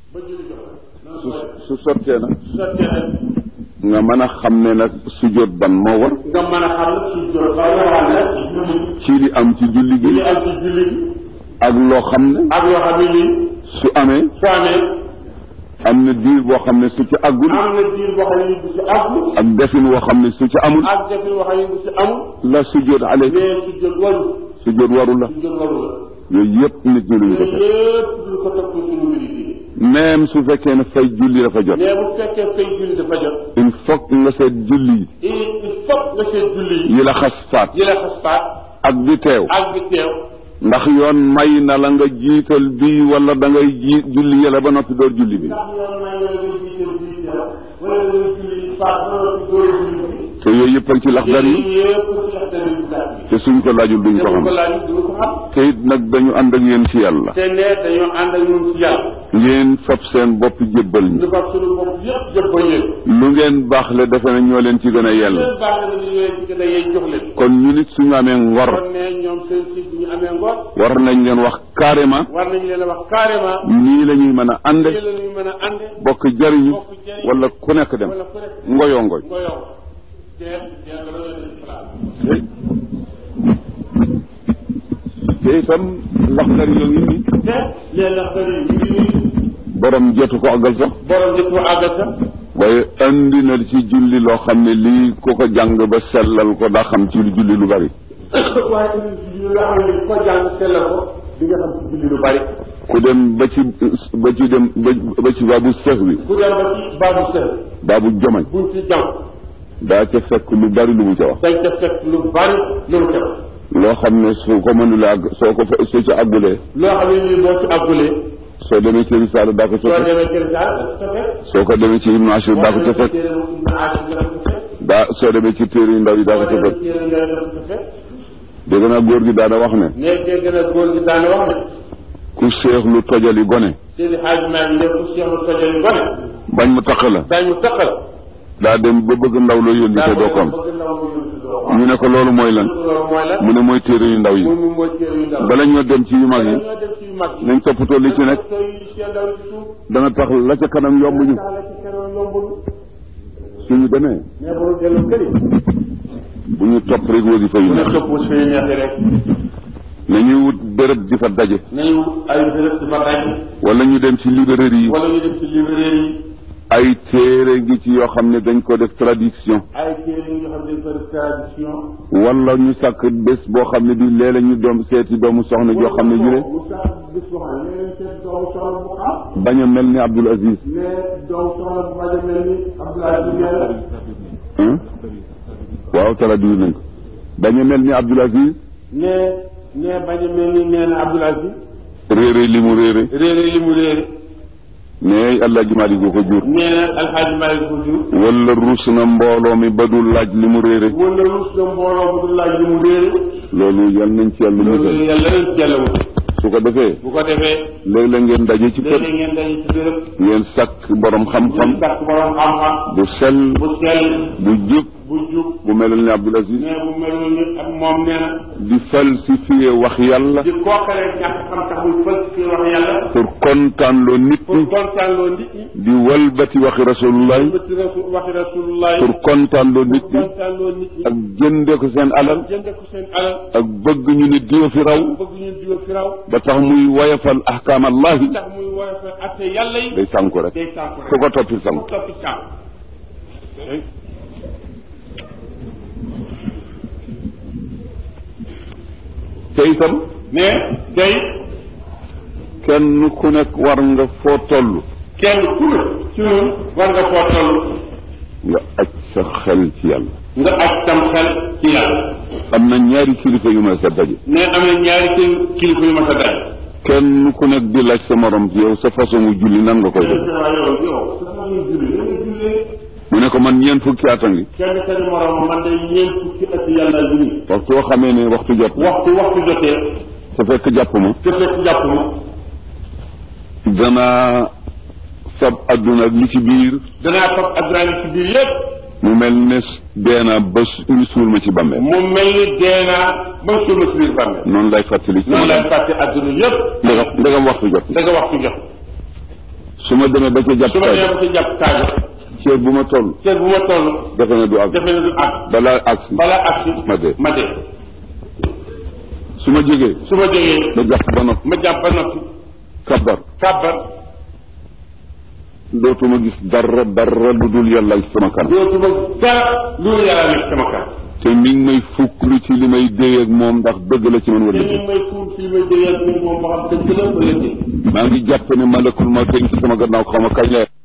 ba julli jot noonu su ko def su sottee nag su sottee nag nga mën a xam ne nag sujjóot ban moo war nga mën a xam ne su jot ba nga xam ne julli ci li am ci julli li gi am ci julli gi ak loo xam ne ak yoo xam ne nii su amee su amee am na diir boo xam ne su ci àggul am na diir boo xam ne bu ci àggul ak defin woo xam ne su ci amul ak defin boo xam ne bu ci amul la sujjóot ale mais su jot waru sujjóot waru la su jot waru la yooyu yëpp nit ñi luñu ko yooyu def yëpp duñ ko topp suñu mbiri bi même su fekkee ne fay julli dafa jot mais bu fekkee fay julli dafa jot il faut que nga seet julli il il faut nga seet julli yi yi la xas faat yi la xas faat ak di teew ak bi teew ndax yoon may na la nga jiital bii wala da ngay ji julli yàlla ba noppi door julli bi ndax yoon may nga nga jiital bii teew wala nga julli faat ba noppi door julli bi te yooyu yëpp ak ci laxdar yi yooyu yëpp ci lax dara yu gàtt bi te suñ ko laajul duñ te ko bu xam ko laaj du ko xam te it nag dañu ànd ak yéen ci yàlla te ne dañoo ànd ak ñun ci yàlla ngeen fab seen bopp jébbal ñu ñu fab suñu bopp yëpp jëpp ba yéen lu ngeen baaxle defe na ñoo leen ci gën a yell leen baax na ñu leen ci gën a yey jox leen kon ñu nit suñu amee ngor kon ne ñoom seen si bu ñu amee ngor war nañ leen wax carrément war nañu leen a wax carrément nii la ñuy mën a ànde lii la ñuy mën a ànde bokk jariñu bokk jëriñ wala ku nekk dem wala ku nekk ngoyoo ngoy nga yow teer teer nga doon def place te itam laxdar yoo ngi nii te leen ndax bëri ñu ngi nii borom jotu ko àggal sax borom jëpp mu àggal sax waaye andi na ci julli loo xam ne lii ku ko jàng ba sellal ko daa xam ci julli lu bari waaye indi ci julli loo xam ne ko jàng sellal ko di nga xam ci julli lu bari ku dem ba ci ba ci dem ba ba ci baabu sëx wi ku dem ba ci baabu sël baabu jomañ buñ ci jàng daa ca fekk lu bari lu mu ca wax dañ ca fekk lu bari lu mu def loo xam ne su ko mënula àgg soo ko fa soo ci àggulee loo xam ne nii boo ci àggulee soo demee ci risaala daa ko ca soo fekk demee kër gaal da ca fekk soo ko demee ci ibnu ashir daa ko ca fekk téere bu ibnu ashir da ko ca fekk daa soo demee ci téere yu ndaw yi daa ko ca soo fekk demee téere nga da ko ca fekk dégg naa góor gi daana wax ne ne dégg na góor gi daana wax ne ku seex lu tojali gone Seydi Hadj Malick ne ku seexlu tojal yu gone bañ mu taq la dañu taqal daa dem ba bëgg ndaw loo yónni te doo ko am bëgg ndaw mu yónni doo ko am ñu ne ko loolu mooy lan loolu mooy lan mu ne mooy téere yu ndaw yi moom mi mooy téere yu ndaw bala ñoo dem ci yu mag yi ñoo dem ci yu mag yi nañ toppatoo li ci nekk toppatoo yi seen ndaw ci suuf dana tax la ca kanam yomb ñu tax la ci kanam yombul suñu demee mais boo dellu këri bu ñu topp rek wasifa yu bu ne neex topp suñu neexee rek nañuy wut béréb di fa daje nañu ay béréb di fa daj wala ñu dem ci librairie yi wala ñu dem ci librairie yi ay téere ngi ci yoo xam ne dañ ko def traduction ay téere yi nga xam ne dañ ko def tradition wala ñu sàkk bés boo xam ne bi léeg-léeg ñu doom seeti doomu soxna joo xam ne ñu ne mu sax bis boo xam ne leen seet doomu soxla bu xam bañ a mel ni Abdul Aziz mais doomu soxla bu bañ a mel ni Abdoulaye Diouf hein waaw traduire nañ ko bañ a mel ni Abdul Aziz ne ne bañ a mel ni nee na Abdoul Aziz réere li mu réere réere li mu réere mais allah ji Maalik ko jur nee na alxaaji Malick ko jur wala ruus na mbooloo mi ba du laaj li mu réere wala rus na mbooloo bu du laaj li mu réere loolu yal nañ ci yàlla loolu musal yàlla leen ci yàlla wut su ko defee bu ko defee léeg-léeg ngeen daje ci kër léegi ngeen daje ci béréb ngeen sàkk borom xam-xam ñu sàkk borom xam-xam bu sell bu sell bu jub bu jub bu melal ni Abdul Aziz mais bu melul ni ak moom nee na di falsifier wax yàlla di kookalee ñàkk xam tax muy fël ci wax yàlla pour kontaan loo nit pour ñi kontaan loo nit ñi di walbati waxi rasulullah bëti rasul waxi rasulullah pour kontaan loo nit ñi kontaan loo nit ñi ak jënde ko seen alal jënde ko seen alal ak bëgg ñu ni diwa fi raw bëgg ñu diwa fi raw ba tax muy woyafal ahkaam allahi tax muy woyofe atte yàlla yi day sànku rek day sànku rek ku ko toppil sànku ku toppi sànku te itam mais tey kenn ku nekk war nga foo toll kenn ku ne ci ñun war nga foo toll nga aj sa xel ci yàlla nga aj tam xel ci yàlla am na ñaari kilifa yu ma sa daje ne am na ñaari kil kilifa yu ma sa daj kenn ku nekk di laaj sa morom ci yow sa façon mu julli nan nga koy def waaw yow yow sa façon julli la nga jullee mu ne ko man ñeent fukki at a ngi kenn seen morom man de ñeent fukki at yàlla bi nii waxtu boo xamee ne waxtu jot na waxtu waxtu jotee te fekk jàpp ma te fekk jàpp ma danaa fab adduna ak li ci biir danaa fab adduna ci biir yépp mu mel ne dee naa ba su- ñu suul ma ci bàmmeel mu mel ni dee naa ba suul ma ci biir bàmmeel noonu lay fàttali ci noonu ma lay fàtte adduna yépp ndegam ndegam waxtu jot na da nga waxtu jot su ma demee ba ca jàpp su ma kaay demee ba ci jàpp kaay ceeb bu ma toll ceeb bu ma toll defe na du àgg defe na du àgg balaa agsi balaa agsi ma dee ma dee su ma jógee su ma jógee ma jàpp ba noppi ma jàpp ba noppi kabar kàbbar dootuma gis dara dara lu dul yàlla ak sama kanam dootuma dara lu yàlla nekk sama kanam te mi ngi may fukk lu ci li may déy ak moom ndax dëgg la ci man te wala ñu dëgg may fuul fii may déyal moom ba xam dëgg la wala déet maa ngi jàpp ne malakul ma teg ci sama gannaaw xaw ma kañ la